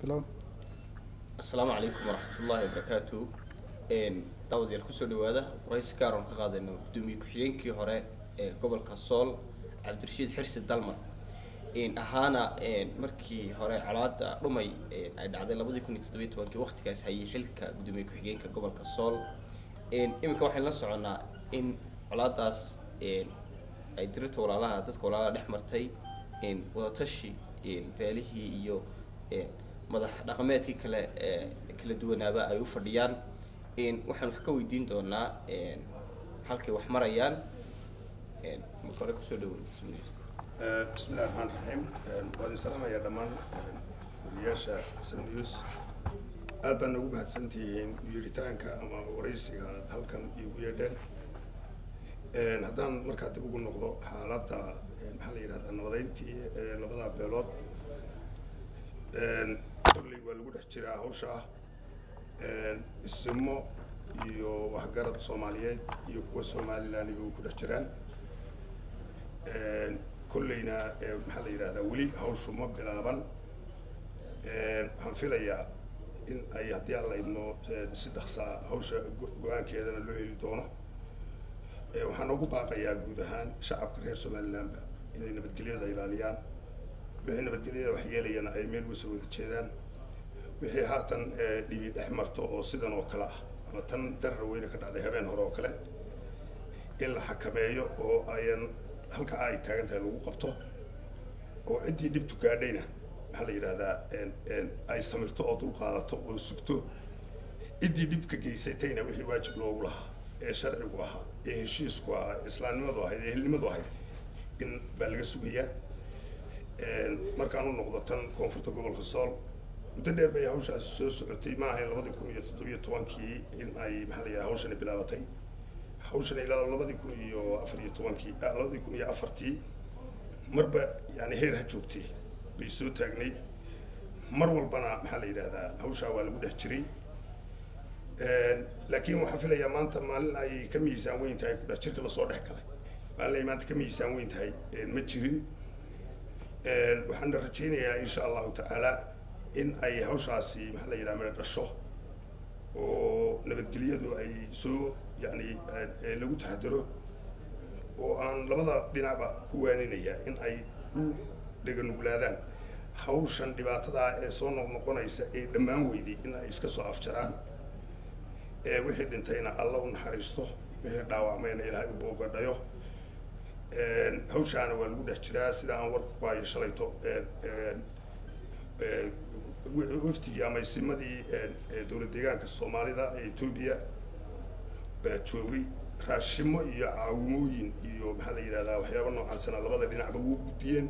bilow asalaamu calaykum waraxmatullaahi wabarakaatu daawadayaal kusoo dhawaada waraysi gaar oon ka qaadayno gudoomiye ku-xigeenkii hore ee gobolka sool cabdirashiid xirsi dalmar ahaana markii hore colaada dhumay ay dhacday labadii kun iyo toddobiyo tobankii waqtigaas hayay xilka gudoomiye ku-xigeenka gobolka sool iminka waxaynu la soconaa in colaadaas ay dirirta walaalaha dadka walaalaha dhex martay wadatashi beelihii iyo madax dhaqameedkii kale ee kala duwanaaba ay u fadhiyaan waxaan wax ka weydiin doonaa halkay wax marayaan marka hore kusoo dhawo bismillahi raxmaan raxiim waan idin salaamayaa dhammaan wariyaasha sam news aad baan ugu mahadsantihiin yeeritaanka ama waraysiga aad halkan iigu yeedheen haddaan markaa dib ugu noqdo xaaladda maxaa la yidhahdaa nabadeyntii labada beelood kolley waa lagu dhex jiraa hawsha ah isimo iyo waxgarad soomaaliyeed iyo kuwa somalilandiba way ku dhex jiraan kolleyna maxaa la yidhahdaa weli hawshu ma bilaaban waxaan filayaa in ay haddii aan la idmo si dhaqsaa hawsha go-aankeedana loo heli doono waxaan ugu baaqayaa guud ahaan shacabka reer somalilandba inay nabadgelyada ilaaliyaan wixii nabadgelyada wax yeelayana ay meel wasa wada jeedaan wixii haatan dhibi dhex marto oo sidan oo kale ah ama tan darar weyne ka dhacday habeen hore oo kale in la xakameeyo oo ayan halka ay taagan tahay lagu qabto oo ciddii dhibtu gaadhayna maxaa la yidhahdaa ay samirto oo dulqaadato oo sugto ciddii dhibka geysatayna wixii waajib loogu lahaa ee sharcigu ahaa ee heshiisku ahaa ee islaamnimadu ahayd ee helnimadu ahayd in baa laga sugayaa markaan u noqdo tan koonfurta gobolka sool muddo dheer bay hawshaasi soo socotay ma ahayn labadii kun iyo toddobiyo tobankii in ay maxaa la yidhaha hawshani bilaabatay hawshani ilaa labadii kun iyo afar iyo tobankii labadii kun iyo afartii marba yani heer ha joogtay bay soo taagnayd mar walbana maxaa la yidhahdaa hawshaa waa lagu dhex jiray laakiin waxaan filayaa maanta maalin ay ka miisaan weyn tahay ku dhex jirka lasoo dhex galay maalin ay maanta ka miisaan weyn tahay ma jirin waxaana rajaynayaa insha allahu tacaala in ay hawshaasi maxaa la yidhaha midho dhasho oo nabadgelyadu ay soo yani lagu taxadaro oo aan labada dhinacba ku waaninaya in ay u dheganuglaadaan hawshan dhibaatadaa ee soo noqnoqonaysa ee dhammaan weyday in ay iska soo afjaraan ee wixii dhintayna alla u naxariisto wixii dhaawacmayna ilaahay u boogadhayo hawshaana waa lagu dhex jiraa sida aan warka ku hayo shalayto waftigii ama isimadii dowlad deegaanka soomaalida ee etoobiya baa joogay raashimo iyo caawimooyin iyo maxaa la yidhahdaa waxyaaba noocaasana labada dhinacba wuu gudbiyeen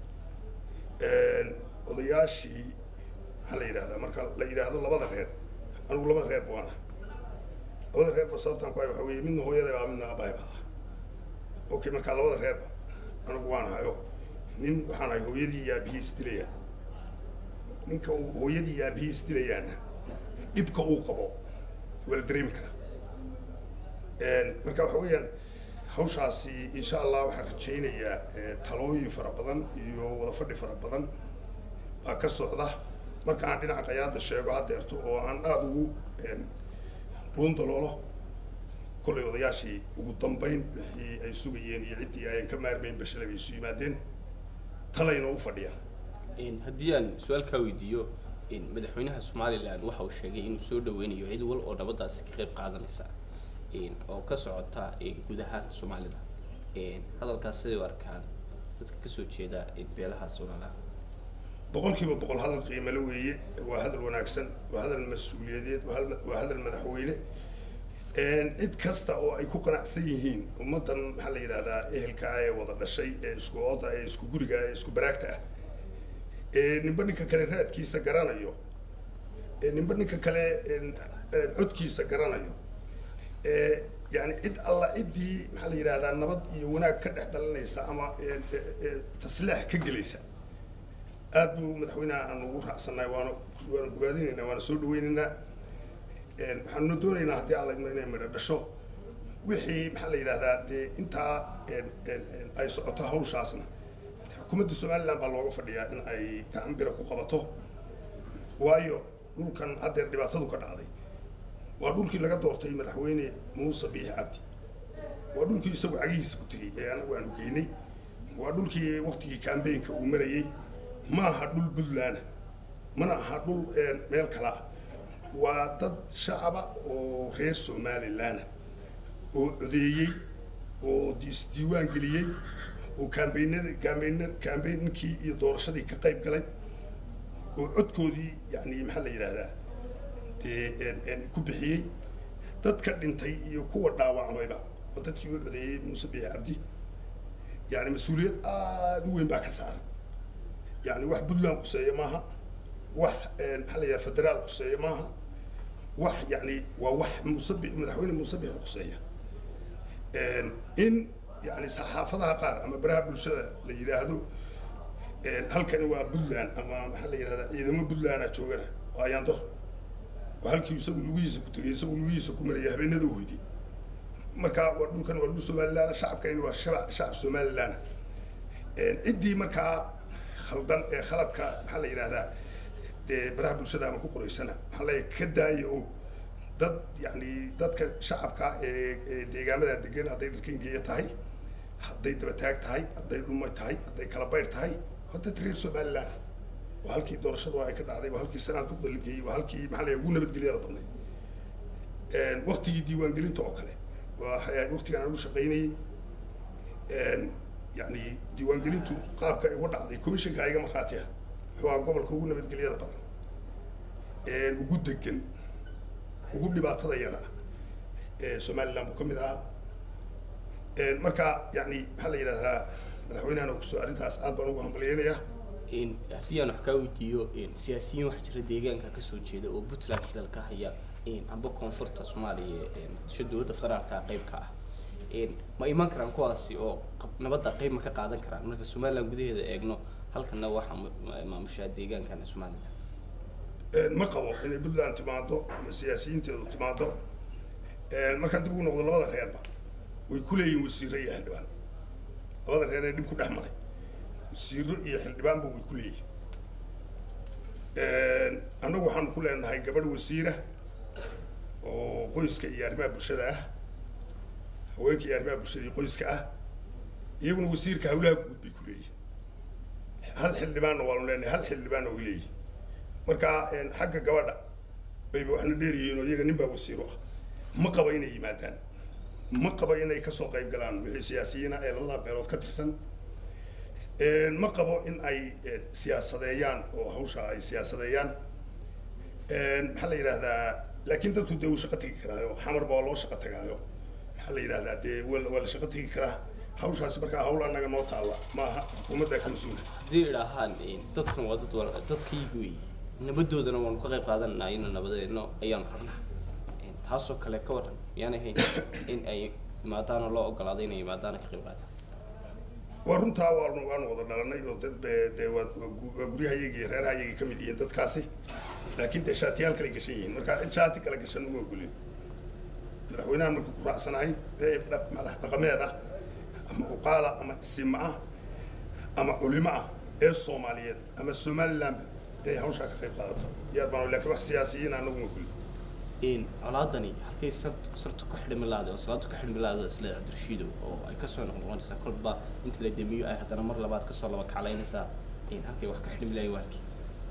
odayaashii maxaa la yidhahdaa marka la yidhaahdo labada reer anigu labada reer baana labada reerba sababtaan ku hay waxa weeye midna hooyada baa midna abahay baa okay markaa labada reerba anigu waan hayo nin waxaan ahay hooyadii iyo aabihii isdilayaan ninka uu hooyadii iyo aabihii isdilayaana dhibka uu qabo waa la dareemi karaa marka waxa weeyaan hawshaasi insha allah waxaan rajaynayaa talooyin fara badan iyo wada fadhi fara badan baa ka socda marka aan dhinaca qayaada sheego haddeerto oo aan aada ugu dhuundaloolo kollay odayaashii ugu dambayn wixii ay sugayeen iyo ciddii ayan ka maarmayn bashalay bay isu yimaadeen talayna u fadhiyaan haddii aan su-aal kaa weydiiyo madaxweynaha somalilan waxa uu sheegay inuu soo dhaweynayo cid wal oo nabadaasi ka qayb qaadanaysa oo ka socota guud ahaan soomaalida hadalkaas siday u arkaan dadka kasoo jeeda beelaha walaalaha boqolkiiba boqol hadal qiimale weeye waa hadal wanaagsan waa hadal mas-uuliyadeed waa hadal madaxweyne cid kasta oo ay ku qanacsan yihiin ummaddan maxaa la yidhahdaa ehelka ah ee wada dhashay ee isku ooda ee isku guriga ee isku baraagta ah ee ninba ninka kale raadkiisa garanayo ee ninba ninka kale codkiisa garanayo ee yani cid alla ciddii maxaa la yidhahdaa nabad iyo wanaag ka dhex dhalinaysa ama taslaax ka gelaysa aad buu madaxweynaha aan ugu raacsannahay waana waana bogaadinaynaa waana soo dhaweynaynaa waxaanuna doonaynaa haddii alla idmo inay midho dhasho wixii maxaa la yidhahdaa dee intaa ay socoto hawshaasna xukuumadda somaliland baa looga fadhiyaa in ay gacan bira ku qabato waayo dhulkan haddeer dhibaatadu ka dhacday waa dhulkii laga doortay madaxweyne muuse biix cabdi waa dhulkii isagu cagihiisa ku tegey ee anagu aanu geynay waa dhulkii waktigii kambeynka uu marayey ma aha dhul puntland mana aha dhul meel kale ah waa dad shacaba oo reer somalilan oo codeeyey oo isdiiwaan geliyey oo kambeynada kambeyn kambeynkii iyo doorashadii ka qayb galay oo codkoodii yani maxaa la yidhaahdaa dee ku bixiyey dadka dhintay iyo kuwa dhaawacmayba oo dadkii u codeeyey muuse biix cabdi yani mas-uuliyad aada u weyn baa ka saaran yani wax puntland quseeya maaha wax maxaa la yidhaha federaal quseeya maaha wax yani waa wax musabi madaxweyne muuse biix quseeya in yani saxaafadaha qaar ama baraha bulshada la yidhaahdo halkani waa puntland ama maxaa la yidhahdaa ciidamo puntlandaa joogana waa ayaandar waa halkii isagu lugihiisa ku tegay isagu lugihiisa ku maraya habeenada hoyday marka waa dhulkan waa dhul somalilan shacabkani waa shaba shacab somalilan ciddii markaa khaldan ee khaladka maxaa la yidhahdaa dee baraha bulshada ama ku qoraysana maxaa la ka daaya oo dad yani dadka shacabka ee deegaamada degan hadday dharkingeeya tahay hadday dabataag tahay hadday dhumay tahay hadday kala bayr tahay waa dad reer somalilan waa halkii doorashadu ay ka dhacday waa halkii sanaaduqda la geeyey waa halkii maxaa la ugu nabadgelyada badnay waktigii diiwaangelinta oo kale waa waktigan aan ugu shaqaynayey yani diiwaangelintu qaabka ay uga dhacday commissionka iga markhaati ah wuxuu ahaa gobolka ugu nabadgelyada badan ugu degan ugu dhibaatada yara somaliland buu ka mid ahaa marka yani maxaa la yidhahdaa madaxweynahan oo kusoo arrintaas aad baan ugu hambalyeynayaa haddii aan wax kaa weydiiyo siyaasiyiin waxaa jira deegaanka kasoo jeeda oo puntland xilal ka haya amba koonfurta soomaaliya muqdisho dowladda federaalka qayb ka ah ma iman karaan kuwaasi oo nabadda qayb ma ka qaadan karaan marka somaliland gudaheeda eegno halkana waxaa maamushaa deegaankan somaliland ma qabo inay puntland timaado ama siyaasiyiinteedu timaado markaan dib ugu noqdo labada reerba way ku leeyihin wasiiro iyo xildhibaan labada reer ee dhib ku dhex maray wasiiro iyo xildhibaanba way ku leeyihin annagu waxaanu ku leenahay gabadh wasiira oo qoyska iyo arrimaha bulshada ah haweenka iyo arrimaha bulshada iyo qoyska ah iyaguna wasiirka hawlaha guud bay ku leeyihin hal xildhibaanna waanu leenahay hal xildhibaanna way leeyihin marka xagga gabadha bayba waxna dheeryihiin oo iyaga nin baa wasiiro ah ma qaba inay yimaadaan ma qaba inay kasoo qayb galaan wixii siyaasiyiina ee labada beelood ka tirsan ma qabo in ay siyaasadeeyaan oo hawsha ay siyaasadeeyaan maxaa la yidhahdaa laakiin dadku dee wuu shaqo tegi karaayo xamarba waa loo shaqo tagaayo maxaa la yidhahdaa dee waa la shaqo tegi karaa hawshaasi markaa hawl anaga noo taalla maaha xukuumadda ka mas-uula haddii idhaahaan dadkan waa dad wal dadkaygu wey nabadoodana waanu ka qayb qaadananaa ina nabadeedno ayaanu rabnaa taasoo kale ka waran miyaanay hayn in ay imaadaanoo loo ogolaaday inay imaadaana ka qayb qaataan waa runtaa waanu waanu wada dhalanay oo dad dee waa waa guryahayagii iyo reerahayagii ka mid yihiin dadkaasi laakiin dee shaatiyaal kale gashan yihiin marka cid shaati kale gashan uma ogolin madaxweynahan markuu ku raacsanahay ee madax dhaqameed ah ama uqaala ama isima ah ama culimo ah ee soomaaliyeed ama somalilandba inay hawshaa ka qayb qaadato diyaar baan laakiin wax siyaasiyiin anagu ma ogolin colaadani halkay sartu ka xidhmi lahaday oo salaadu ka xidhmi lahaday isla cabdirashiidow oo ay kasoo noqnoqonaysaa kolba inta la demiyo ay haddana mar labaad kasoo laba kaclaynaysaa halkay wax ka xidhmi lahayn waa halkii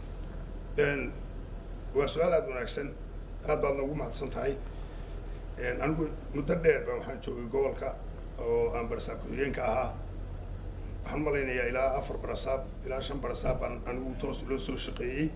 waa su-aal aada wanaagsan aad baad noogu mahadsan tahay anigu muddo dheer ba waxaan joogay gobolka oo aan barasaab ku-xigeenka ahaa waxaan malaynayaa ilaa afar barasaab ilaa shan barasaab baan anigu toos loo soo shaqeeyey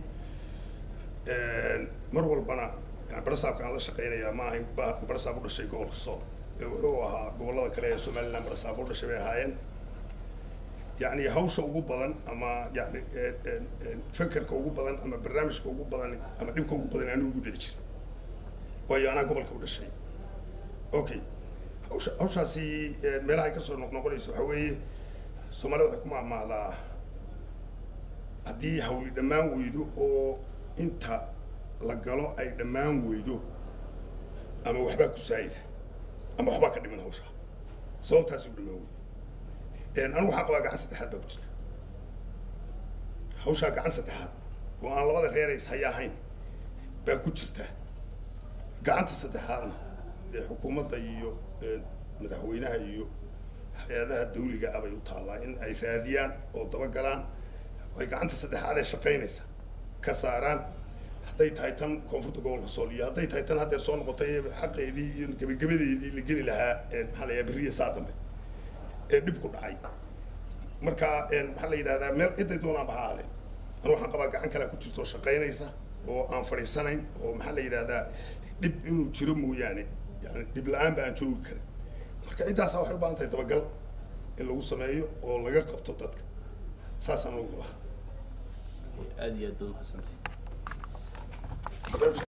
mar walbana barasaabka aan la shaqeynayaa ma ahayn barasaab u dhashay gobolka sool ee wuxuu ahaa gobollada kale ee somaliland barasaab u dhashay bay ahaayeen yani hawsha ugu badan ama yani fekerka ugu badan ama barnaamijka ugu badan ama dhibka ugu badan anigu ugu dhici jira waayo anaa gobolka u dhashay okay hawsha hawshaasi meelaha ay kasoo noqnoqonaysa waxaa weeye soomaalida waxay ku maahmaahdaa haddii hawli dhammaan weydo oo inta la galo ay dhammaan weydo ama waxbaa ku saayida ama waxbaa ka dhiman hawshaa sababtaasi u dhammaan weydo anigu waxaa qabaa gacan saddexaad baa ku jirta hawshaa gacan saddexaad oo aan labada reer is haya ahayn baa ku jirta gacanta saddexaadna ee xukuumadda iyo madaxweynaha iyo hay-adaha dawliga ah bay u taallaa in ay raadiyaan oo dabagalaan ay gacanta saddexaad ee shaqaynaysa ka saaraan hadday tahay tan koonfurta gobolka sool iyo hadday tahay tan haddeer soo noqotay xaqeedii iyo gebagabadeedii la geli lahaa maxaa la yidhaha beriya saa dambe ee dhib ku dhacay marka maxaa la yidhahdaa meel ciday doonaanba ha ahaadeen anu waxaan qabaa gacan kalea ku jirto oo shaqaynaysa oo aan fadhiisanayn oo maxaa la yidhahdaa dhib inuu jiro mooyaane yani dhib la-aanba aan joogi karin marka ciddaasa waxay u baahan tahay dabagal in lagu sameeyo oo laga qabto dadka saasaan ugu qabaa aada iyo aad baad umahadsantay